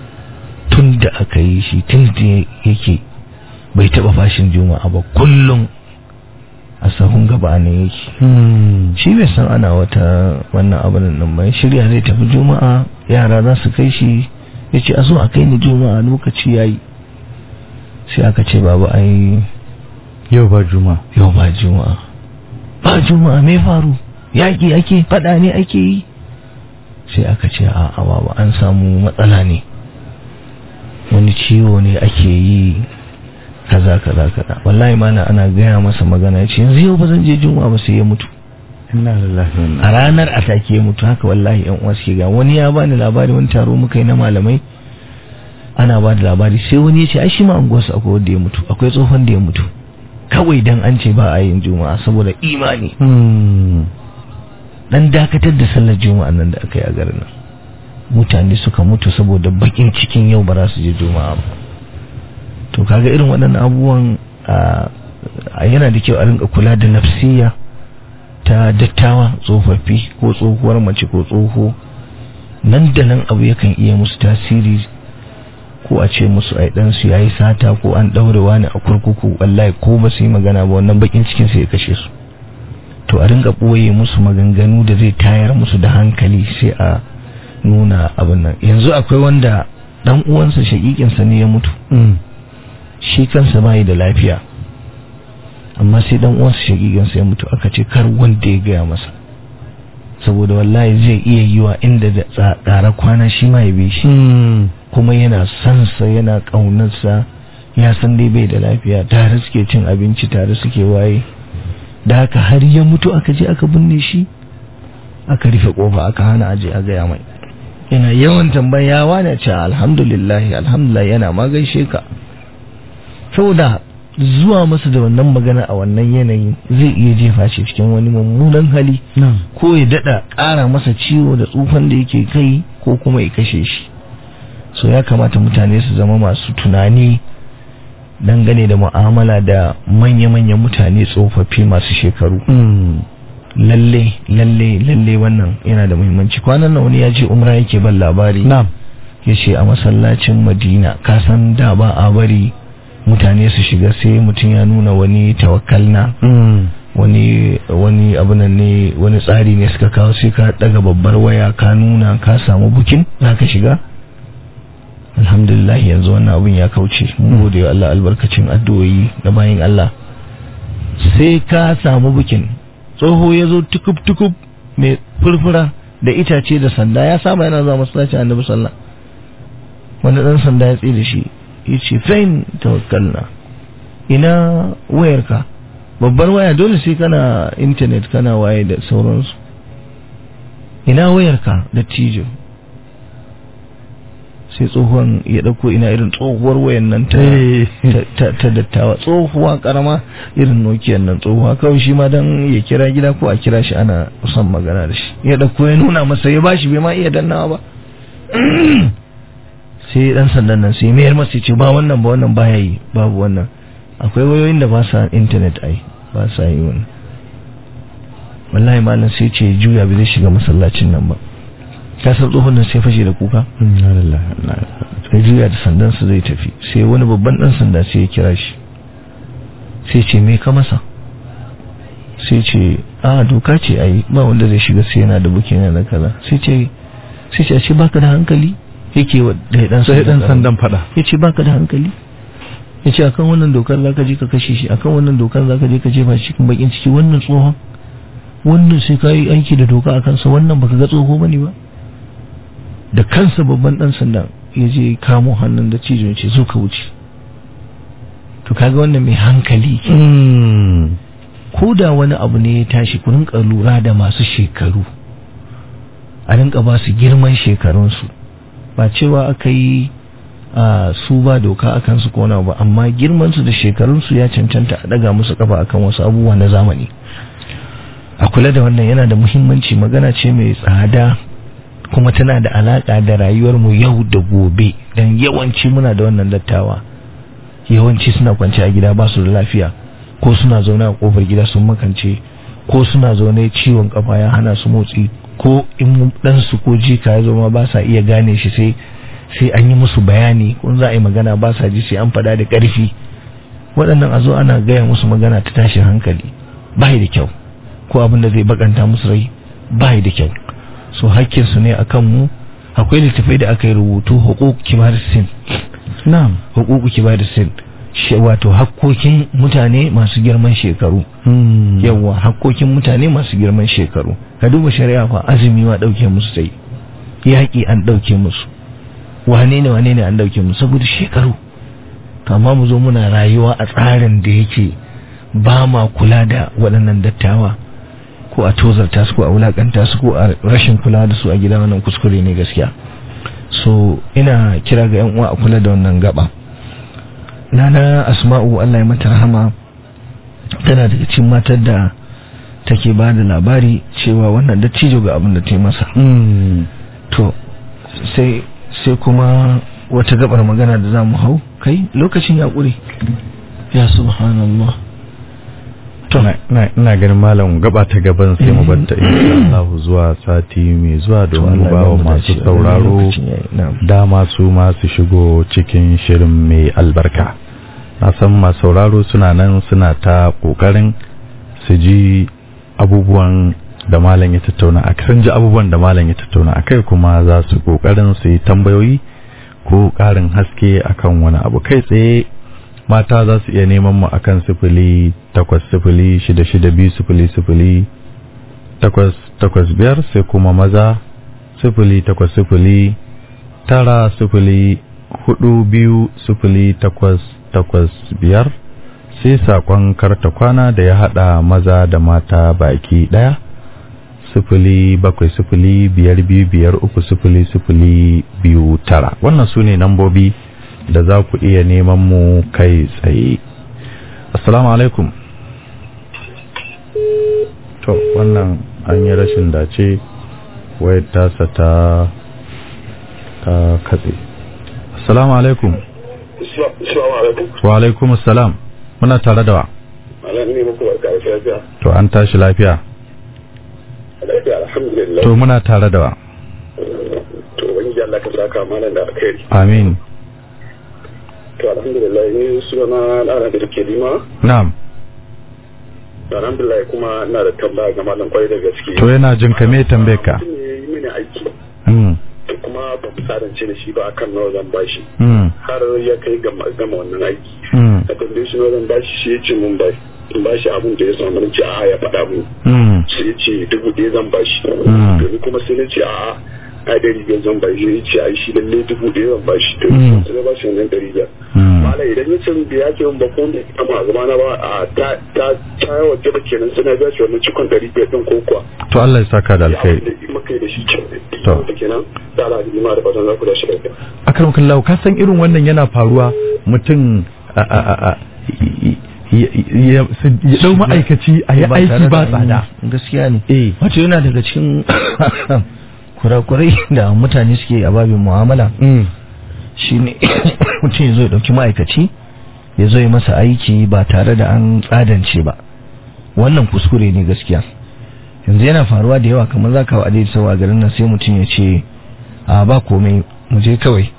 tun da aka yi shi tun da yake bai taba fashin juma'a ba kullum a sahun sahun gaba ne yake shi bai san ana wata wannan abin nan ba shirya zai tafi juma'a yara za su kai shi ya ce a zo a kai ni juma'a lokaci ya yi sai aka ce babu ai
yau ba juma
yau ba juma'a ba juma'a me faru yaƙi ake faɗa ne ake yi sai aka ce a a babu an samu matsala ne wani ciwo ne ake yi kaza kaza kaza wallahi mana ana gaya masa magana ya ce yanzu yau ba zan je juma'a ba sai ya mutu
inna lillahi wa inna
a ranar a take ya mutu haka wallahi yan uwa suke ga wani ya bani labari wani taro muka yi na malamai ana ba da labari sai wani ya ce ai shi ma anguwarsu akwai wanda ya mutu akwai tsohon da ya mutu kawai dan an ce ba a yin juma'a saboda imani
Hmm.
dan dakatar da sallar juma'a nan da aka yi a garin nan mutane suka mutu saboda bakin cikin yau ba za su je juma'a ba to kaga irin waɗannan abubuwan a- a yana da kyau a rinka kula da nafsiya ta dattawa tsofaffi ko tsohuwar mace ko tsoho nan da nan abu yakan iya musu tasiri ko a ce musu ai dan su yayi sata ko an daure wani a kurkuku wallahi ko ba su yi magana ba wannan bakin cikin sai ya kashe su to a ringa ɓoye musu maganganu da zai tayar musu da hankali sai a nuna abin nan yanzu akwai wanda dan uwansa shakikinsa ne ya mutu
Hmm.
shi kansa bai da lafiya amma sai dan uwansa shakikinsa ya mutu aka ce kar wanda ya gaya masa saboda wallahi zai iya yiwa inda da tsara kwana shi ma ya bi shi
Hmm.
kuma yana sansa yana ƙaunarsa ya san dai bai da lafiya tare suke cin abinci tare suke waye da haka har ya mutu aka je aka binne shi aka rufe kofa aka hana aje a gaya mai yana yawan tambaya wani ce alhamdulillah alhamdulillah yana ma gaishe ka saboda zuwa masa da wannan magana a wannan yanayin zai iya jefa shi cikin wani mummunan hali
Na'am.
ko ya dada ƙara masa ciwo da tsufan da yake kai ko kuma ya kashe shi so ya kamata mutane su zama masu tunani dangane da mu'amala da manya-manyan mutane tsofaffi masu shekaru
Hmm.
lalle lalle lalle wannan yana da muhimmanci kwanan nan wani ya ce umra yake ban labari
Na'am.
ya ce a masallacin madina kasan da ba a bari mutane su shiga sai mutum ya nuna wani tawakkalna
Hmm.
wani wani abunan ne wani tsari ne suka kawo sai ka daga babbar waya ka nuna ka samu bukin za ka shiga alhamdulillah yanzu wannan abin ya kauce mun gode wa Allah albarkacin addu'o'i da bayin Allah sai ka samu bukin tsoho ya zo tukub tukub mai furfura da itace da sanda ya saba yana zuwa masallacin annabi sallah wani dan sanda ya tsaye da shi ya ce fain tawakkalna ina wayarka babbar waya dole sai kana intanet kana waye da sauransu ina wayarka da tijo sai tsohon ya dauko ina irin tsohuwar wayan nan ta
Eh.
ta- ta ta dattawa tsohuwa karama irin nokiyan nan tsohuwa kawai shi ma dan ya kira gida ko a kira shi ana son magana da shi ya dauko ya nuna masa ya bashi bai ma iya dannawa ba sai dan sandan nan sai mayar masa ya ce ba wannan ba wannan baya yi babu wannan akwai wayoyin da ba sa internet ai ba sa yi wannan wallahi malam sai ce juya bai zai shiga masallacin nan ba ka san tsohon nan sai fashe da kuka
Inna lillahi wa inna ilaihi raji'un.
sai juya da sandansa zai tafi sai wani babban dan sanda sai ya kira shi sai ce me ka masa sai ce a doka ce ai ba wanda zai shiga sai yana da bukin yana kaza sai ce sai ce a ce baka da hankali yake wa da dan
Sai dan sandan fada.
ya ce baka da hankali ya ce akan wannan dokar zaka je ka kashe shi akan wannan dokar zaka je ka jefa shi cikin bakin ciki wannan tsohon wannan sai ka yi aiki da doka a kansa wannan baka ga tsoho bane ba da kansa babban dan sandan ya je kamo hannun da cijin ce zo ka wuce to kaga wannan mai hankali ke
Hmm.
ko da wani abu ne ya tashi ku rinka lura da masu shekaru a rinka ba su girman shekarunsu ba cewa aka yi a su ba doka a kansu ko na ba amma girmansu da shekarunsu ya cancanta a daga musu kafa akan wasu abubuwa na zamani a kula da wannan yana da muhimmanci magana ce mai tsada kuma tana da alaka da rayuwarmu yau da gobe don yawanci muna da wannan dattawa yawanci suna kwance a gida ba su da lafiya ko suna zaune a kofar gida sun makance ko suna zaune ciwon kafa ya hana su motsi ko in ɗansu ko jika ya zama ba sa iya gane shi sai sai an yi musu bayani ko za a yi magana ba sa ji sai an faɗa da ƙarfi waɗannan a zo ana gaya musu magana ta tashin hankali bai da kyau ko abin da zai bakanta musu rai bai da kyau so hakkin su ne akan mu akwai littafai da aka yi rubutu hukuk kibar sin
na'am
hukuku kibar sin shi wato hakkokin mutane masu girman shekaru
Mm.
yawa hakkokin mutane masu girman shekaru ka duba shari'a fa azumi wa dauke musu sai yaƙi an dauke musu wane ne wane ne an dauke musu saboda shekaru to amma mu zo muna rayuwa a tsarin da yake ba ma kula da waɗannan dattawa ko a tozarta su ko a wulakanta su ko a rashin kula da su a gida wannan kuskure ne gaskiya so ina kira ga yan uwa a kula da wannan gaba nana asma'u Allah ya mata rahama tana daga cikin matar da take ba da labari cewa wannan dattijo ga abin da ta yi masa
Mm.
to sai sai kuma wata gabar magana da za mu hau kai lokacin ya ƙure ya subhanallah to
Na- na- ina ganin malam gaba ta gaban sai mu batta insha Allah zuwa sati mai zuwa domin mu ba wa masu sauraro dama su ma su shigo cikin shirin mai albarka na san masu sauraro suna nan suna ta kokarin su ji abubuwan da malam ya tattauna a sun ji abubuwan da malam ya tattauna a kai kuma za su kokarin su yi tambayoyi ko ƙarin haske akan wani abu kai tsaye mata za su iya neman mu akan sifili takwas sifili shida shida biyu sifili sifili takwas takwas biyar sai kuma maza sifili takwas sifili tara sifili hudu biyu sifili takwas takwas biyar sai saƙon karta kwana da ya haɗa maza da mata baki ɗaya sifili bakwai sifili biyar biyu biyar uku sifili sifili biyu tara wannan su ne nambobi da za ku iya neman mu kai tsaye assalamu alaikum to wannan an yi rashin dace wayar tasa ta ta katse assalamu alaikum
Assalamu alaikum.
wa alaikum assalam muna tare da wa
Ala ne muku barka da lafiya.
to an tashi lafiya
Lafiya alhamdulillah.
to muna tare da wa
To wani Allah ka saka mana da alkhairi.
amin
To alhamdulillah ni suna na da ke lima.
na'am
Alhamdulillah kuma ina da tambaya ga malam kwai da gaske.
to yana jin ka me tambayar ka
Mutum ne yi mini aiki.
mm
To kuma ba mu sarance da shi ba akan nawa zan bashi.
mm
Har ya kai ga gama wannan aiki.
mm
Na tambaye shi nawa zan bashi shi ya ce mun bai. In bashi abin da ya samu na ce a'a ya faɗa mun.
mm
sai ya ce dubu ɗaya zan bashi
Mm.
domin kuma sai na ce a'a a ɗari biyar zan bashi ya ce a shi lalle dubu ɗaya zan bashi to
Mm.
sai na bashi wannan ɗari biyar
mm
mala idan ya ce da ya ce ba ko da kama a zama na ba a ta ta ta yawa gaba kenan sai na biya shi wannan cikon ɗari biyar ɗin ko kuwa
to Allah ya saka da alkhairi
da muka yi da shi can
To.
da kenan da ala da ima da fatan za ku da shi lafiya
akram kallahu ka san irin wannan yana faruwa mutum a a a a ya ya- su- ya dau ma'aikaci a yi aiki ba tsada
gaskiya ne
eh
wato yana daga cikin kurakurai da mutane suke a babin mu'amala
mm
shine mutum ya zo ya dauki ma'aikaci ya zo ya masa aiki ba tare da an tsadance ba wannan kuskure ne gaskiya yanzu yana faruwa da yawa kamar za ka wa adai sau a garin nan sai mutum ya ce a ba komai mu je kawai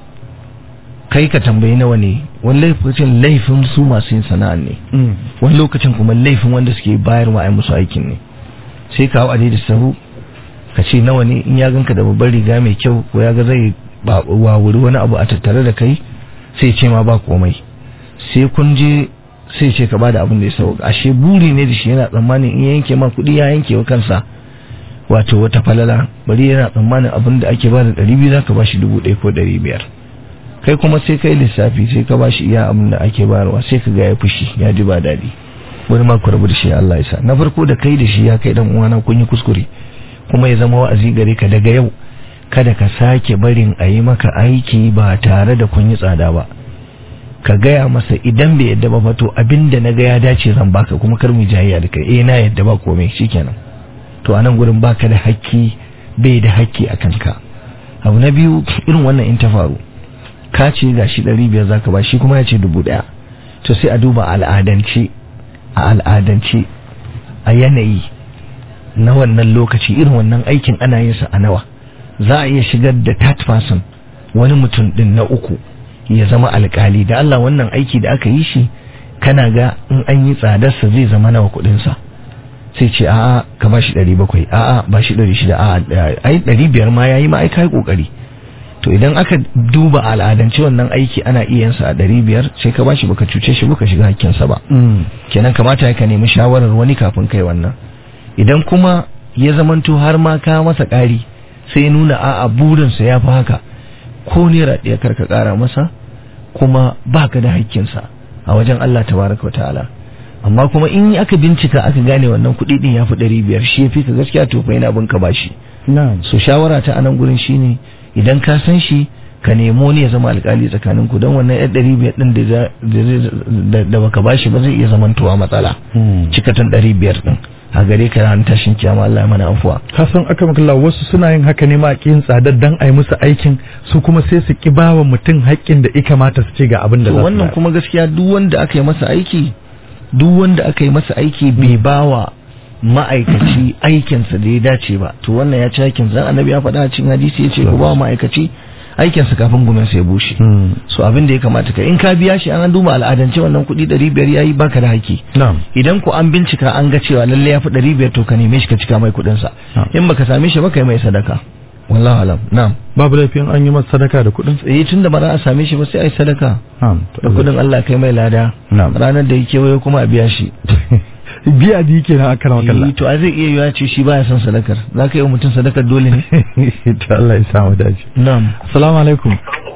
kai ka tambayi nawa ne wani laifin laifin su masu yin sana'a ne
mm
wani lokacin kuma laifin wanda suke bayarwa a musu aikin ne sai ka hau adai da sahu ka ce nawa ne in ya ganka da babbar riga mai kyau ko ya ga zai ba wuri wani abu a tattare da kai sai ce ma ba komai sai kun je sai ce ka bada abin da ya sauka ashe buri ne da shi yana tsammanin in ya yanke ma kuɗi ya yanke wa kansa wato wata falala bari yana tsammanin abin da ake bada ɗari biyu za ka ba shi dubu ɗaya ko ɗari biyar kai kuma sai kai lissafi sai ka ba shi iya abin da ake bayarwa sai ka ga ya fushi ya ji ba daɗi wani ma ku rabu da shi Allah ya sa na farko da kai da shi ya kai dan uwana kun yi kuskure kuma ya zama wa'azi gare ka daga yau kada ka sake barin a yi maka aiki ba tare da kun yi tsada ba ka gaya masa idan bai yadda ba fato abinda na ga ya dace zan baka kuma kar mu jayayya da kai eh na yadda ba komai shikenan to anan gurin baka da hakki bai da hakki a kanka abu na biyu irin wannan in ta faru ka ce gashi ɗari biyar zaka ba shi kuma ya ce dubu ɗaya to sai a duba al'adance a al'adance a yanayi na wannan lokaci irin wannan aikin ana yin sa a nawa za a iya shigar da third person wani mutum din na uku ya zama alkali da Allah wannan aiki da aka yi shi kana ga in an yi tsadarsa zai zama nawa kudinsa sai ce a'a ka ba shi ɗari bakwai a'a ba shi ɗari shida a'a ai ɗari biyar ma ya yi ma ai kai ƙoƙari to idan aka duba al'adance wannan aiki ana iya yin sa a ɗari biyar sai ka ba shi baka cuce shi baka shiga hakkinsa ba kenan kamata ya ka nemi shawarar wani kafin kai wannan idan kuma ya zamanto har ma ka masa ƙari sai ya nuna a'a burinsa ya fi haka ko naira ɗaya kar ka ƙara masa kuma baka da hakkinsa a wajen Allah tabaraka wa ta'ala amma kuma in aka bincika aka gane wannan kuɗi din ya fi ɗari biyar shi ya fi ka gaskiya to fa yana bin ka bashi
na'am
so shawara ta anan gurin shine idan ka san shi ka nemo ne ya zama alkali tsakanin ku don wannan yan ɗari biyar ɗin da za- da zai- da baka bashi ba zai iya zamantowa matsala cikatan ɗari biyar ɗin a gare ka ran tashin kiyama Allah ya mana afuwa
ka san aka makalla wasu suna yin haka ne ma kin tsadar dan ai musu aikin su kuma sai su ki bawa mutum haƙƙin da ika mata su ce ga abin da
to
za su
wannan
bayar.
kuma gaskiya duk wanda aka yi masa aiki duk wanda aka yi masa aiki bai bawa ma'aikaci aikinsa da ya dace ba to wannan ya ci aikin zan annabi ya faɗa a cikin hadisi ya ce ku ba wa ma'aikaci aikinsa kafin gumin ya bushe
Hmm.
so abin da ya kamata ka in ka biya shi an duba al'adance wannan kuɗi ɗari biyar ya yi baka da haƙƙi
na'am
idan ku an bincika an ga cewa lalle ya fi ɗari biyar to ka neme shi ka cika mai kuɗinsa
Ah.
in baka same shi ba ka yi mai sadaka wallahu alam na'am
babu laifin an yi masa sadaka da kuɗin
eh tun da ba za a same shi ba sai a yi sadaka
na'am
da kuɗin Allah kai mai lada
Na'am.
ranar da ya kewaye kuma a biya shi
biya da yake na aka makalla
Eh, to a zai iya yiwa ce shi baya son sadakar za ka yi wa mutum sadakar dole ne
to Allah ya samu dace
na'am
assalamu alaikum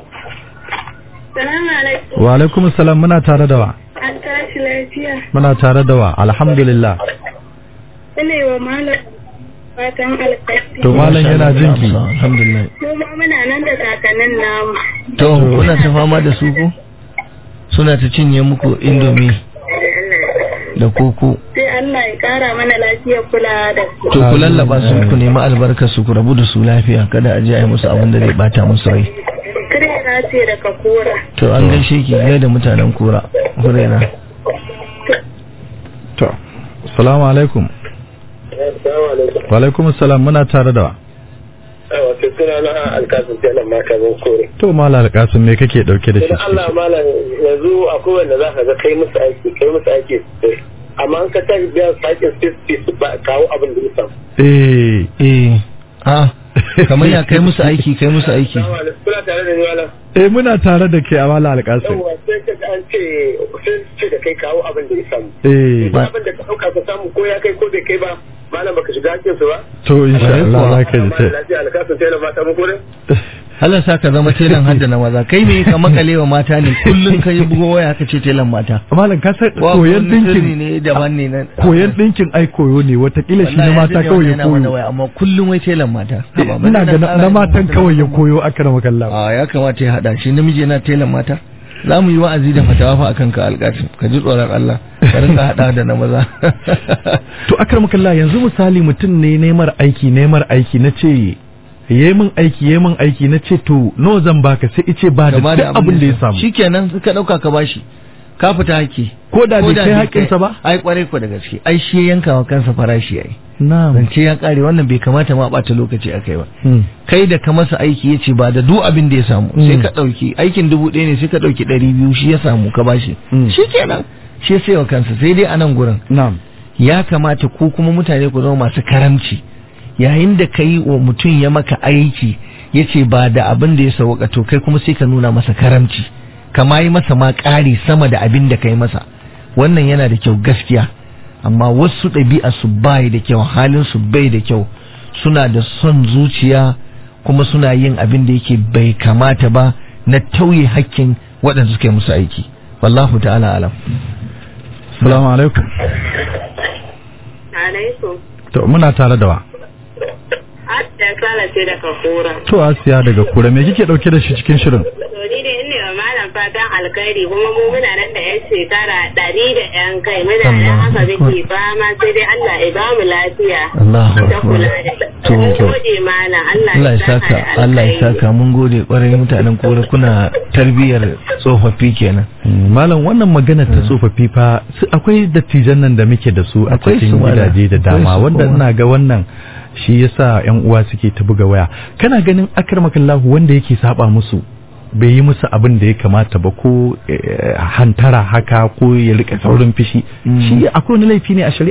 Salamu alaikum.
wa alaikum assalam muna tare da wa
An tashi lafiya.
muna tare da wa alhamdulillah
Ina yi wa malam fatan alkhairi.
to malam yana jin ki
alhamdulillah
Mu ma muna nan da kakannin namu.
to kuna ta fama da su ko suna ta cinye muku indomi da koko
Sai Allah ya kara mana lafiya kula da su.
to ku lallaba su ku nemi albarkar su ku rabu da su lafiya kada a je a yi musu abin da zai bata musu rai
Kirena ce daga kora.
to an gaishe ki gai da mutanen kura kurena
to assalamu alaikum
Assalamu alaikum.
wa alaikum assalam muna tare da wa
Yawa, sai suna na alkasun telan mata zan kore.
to malam alƙasim me kake dauke da shi
Idan Allah malam yanzu akwai wanda za ka ga kai musu aiki, kai musu aiki sosai. Amma an ka tashi biyan su aikin sai su ba kawo abin da ya samu.
eh
eh a kamar ya kai musu aiki kai musu aiki
Assalamu alaikum. Kuna tare da ni malam?
eh muna tare da ke a malam alƙasim
Yawwa, sai ka ga an ce sai su ce da kai kawo abin da ya samu.
eh
Ba abin da ka ɗauka ka samu ko ya kai ko bai kai ba malam baka shiga hakkin su ba.
to insha Allah za ka ji
Amma da
sai
lafiya alkasun telan mata mun kore.
Allah sa ka zama telan hadda na maza kai me ka makale wa mata ne kullun ka yi bugo waya ka ce telan mata
malam ka san
Wa
koyan
wani sirri
dinkin
ne daban ne nan
koyan dinkin ai koyo ne watakila shi na
Wallahi
mata
ya
kawai ya
yana mana
koyo
waya amma kullun wai telan mata Haba,
ina
bari
ga
na
na
ƙara
matan
yin
kawai ya
mata.
koyo aka rama kallon
a ya kamata ya hada shi namiji yana telan mata za mu yi wa'azi da fatawa fa akan ka alƙatin ka ji tsoron Allah ka rinka hada da na maza
to aka rama kallon yanzu misali mutum ne nemar aiki nemar aiki na ce yayi min aiki yayi min aiki na ce to nawa zan baka sai ice ba da
Gaba
duk abin da ya samu
shikenan ka dauka ka bashi ka fita haƙƙi
ko da bai kai
bai
haƙinsa ba
ai kwarai ko da gaske ai shi ya yanka wa kansa farashi yayi
na'am
zance ya kare wannan bai kamata ma bata lokaci akai ba
Hmm.
kai da ka masa aiki ya ce ba da duk abin da ya samu
Mm.
sai ka ɗauki aikin dubu ɗaya ne sai ka ɗauki ɗari biyu shi ya samu ka bashi
Mm.
shi kenan shi sai wa kansa sai dai a nan gurin
na'am
ya kamata ku kuma mutane ku zama masu karamci yayin da ka yi wa mutum ya maka aiki ya ce ba da abin da ya sauka to kai kuma sai ka nuna masa karamci kama yi masa ma ƙari sama da abin da ka yi masa wannan yana da kyau gaskiya amma wasu ɗabi'a su bai da kyau halin su bai da kyau suna da son zuciya kuma suna yin abin da yake bai kamata ba na tauye hakkin waɗanda suka yi musu aiki wallahu ta'ala alam
assalamu alaikum
Alaikum.
to muna tare da wa
Hatta sala ce daga kora.
to asiya daga kura me kike dauke da shi cikin shirin
To ni dai ina wa malam fatan alkhairi kuma mu muna nan da yan shekara ɗari da yan kai muna nan haka muke fama sai dai Allah ya ba mu lafiya.
Allahu
Ta
akbar
kula da
To,
Mun
to.
gode malam Allah
Allah ya
da
saka Allah ya saka mun gode kwarai mutanen kore kuna tarbiyyar tsofaffi kenan
Mm, malam wannan magana ta tsofaffi fa su- akwai dattijan nan da muke da su a
Akwai
cikin
su, malam.
gidaje da
Akwai
dama
su
wanda
kuma.
ina ga wannan shi yasa yan uwa suke ta buga waya kana ganin akramakallahu wanda yake saba musu bai yi musu abin da ya kamata ba ko eh, hantara haka ko ya rika saurin fishi
Mm.
shi akwai wani laifi ne a shari'a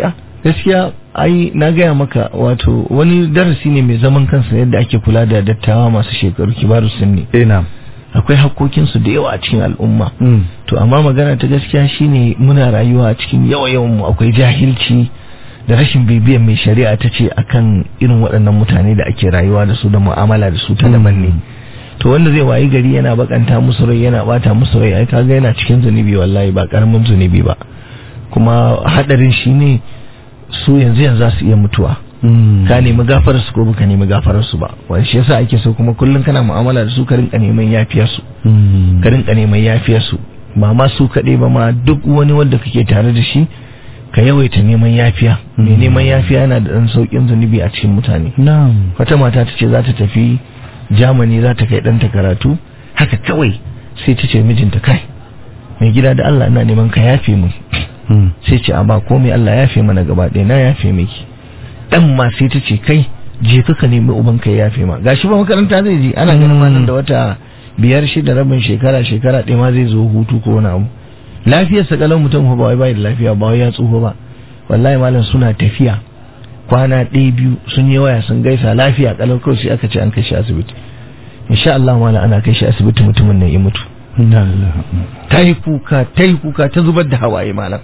gaskiya ai na gaya maka wato wani darasi ne mai zaman kansa yadda ake kula da dattawa masu shekaru kibaru sunni
eh na
akwai hakkokinsu da yawa a cikin al'umma
mm.
to amma magana ta gaskiya shine muna rayuwa a cikin yawa yawan mu akwai jahilci da rashin bibiyan mai shari'a ta ce akan irin waɗannan mutane da ake rayuwa da su da mu'amala da su ta daban ne to wanda zai wayi gari yana bakanta musu rai yana bata musu rai ai kaga yana cikin zunubi wallahi ba karamin zunubi ba kuma hadarin shine su yanzu yanzu za su iya mutuwa
Mm.
ka nemi gafarar su ko baka nemi gafarar su ba wani shi yasa ake so kuma kullum kana mu'amala da su ka rinka neman yafiyar su
Mm.
ka rinka neman yafiyar su ba ma su kaɗai ba ma duk wani wanda kake tare da shi ka yawaita neman yafiya mai neman yafiya yana da ɗan sauƙin zunubi a cikin mutane
na'am
wata mata ta ce za ta tafi Germany za ta kai ɗanta karatu haka kawai sai ta ce mijinta kai mai gida da Allah ina neman ka yafe mu
Mm.
sai ce a ba komai Allah ya yafe mana gaba ɗaya na yafe miki dan ma sai ta ce kai je ka ka nemi uban ka ya yafe ma gashi ba makaranta zai je ana ganin ma nan da wata biyar shida rabin shekara shekara ɗaya ma zai zo hutu ko wani abu lafiyar sa kalan mutum fa ba wai bai da lafiya ba wai ya tsufa ba wallahi malam suna tafiya kwana ɗaya biyu sun yi waya sun gaisa lafiya kalau kawai sai aka ce an kai shi asibiti insha Allah malam ana kai shi asibiti mutumin nan ya mutu
Inna lillahi.
ta yi kuka ta yi kuka ta zubar da hawaye malam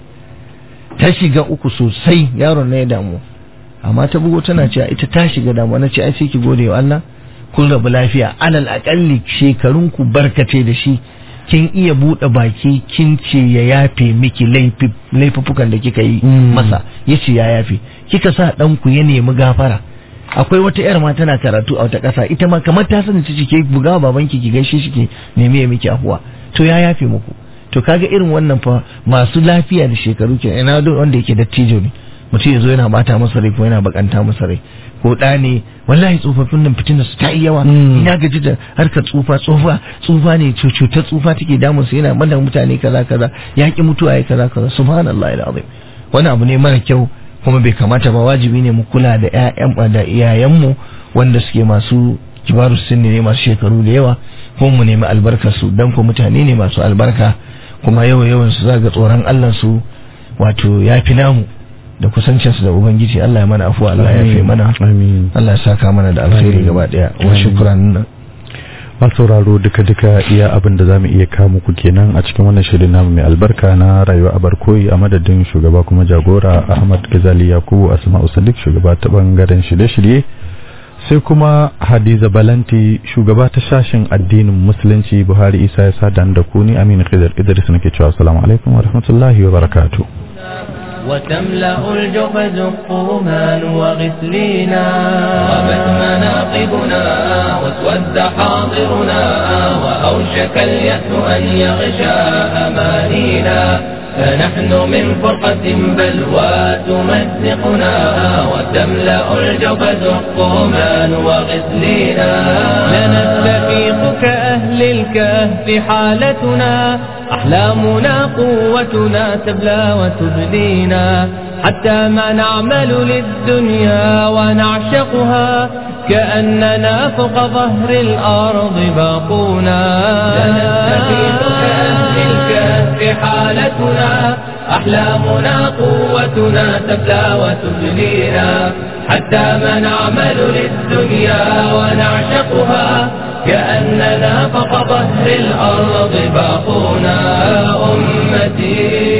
ta shiga uku sosai yaron na ya damu amma ta bugo tana cewa ita ta shiga damu na ce ai sai ki gode wa Allah kun rabu lafiya alal akalli shekarun ku barkace da shi kin iya buɗe baki kin ce ya yafe miki laifi- laifuffukan da kika yi
Mm.
masa yace ya yafe kika sa ɗanku ya nemi gafara akwai wata yar ma tana karatu a wata ƙasa ita ma kamar ta sani ta ke buga wa babanki ki gaishe shi ke nemi ya miki afuwa to ya yafe muku to kaga irin wannan fa masu lafiya da shekaru ke ina da wanda yake dattijo ne mutum ya zo yana bata masa rai ko yana bakanta masa rai ko ɗa ne wallahi tsofaffin nan fitina su ta yi yawa
Mm.
ina gaji da harkar tsufa tsufa tsufa ne cu- cutar tsufa take damun su yana mana mutane kaza kaza ya ki mutuwa ya kaza kaza subhanallahi alazim wani abu ne mara kyau kuma bai kamata ba wajibi ne mu kula da ƴaƴan da iyayenmu wanda suke masu kibaru sinni ne masu shekaru da yawa kuma mu nemi albarkar su dan ko mutane ne masu albarka kuma yawa yawan su zaga tsoron Allah su wato yafi namu da kusancin su da ubangiji Allah ya mana afuwa Allah ya yafe mana
Amin.
Allah ya saka mana da alkhairi gaba daya wa
Amin.
shukran
masu sauraro duka-duka iya abin da za mu iya kawo muku kenan a cikin wannan shirin namu mai albarka na rayuwa a barkoyi a madadin shugaba kuma jagora ahmad gazali yakubu asma'u sadiq shugaba ta bangaren shirye-shirye sai kuma hadiza balanti shugaba ta sashen addinin musulunci buhari isa ya sadan da ku ni aminu khidr idris nake cewa assalamu alaikum wa rahmatullahi wa barakatuh
وتملأ الجحد الطومان وغسلينا غابت مناقبنا واسود حاضرنا وأوشك اليأس أن يغشى أمانينا فنحن من فرقة بلوى تمزقنا وتملأ الجبد الطومان وغسلينا لنستفيق كأهل الكهف حالتنا أحلامنا قوتنا تبلى وتبدينا حتى ما نعمل للدنيا ونعشقها كأننا فوق ظهر الأرض باقونا لنستفيق كأهل الكهف حالتنا أحلامنا قوتنا تبلى وتبلينا حتى ما نعمل للدنيا ونعشقها كأننا فوق ظهر الأرض باقونا أمتي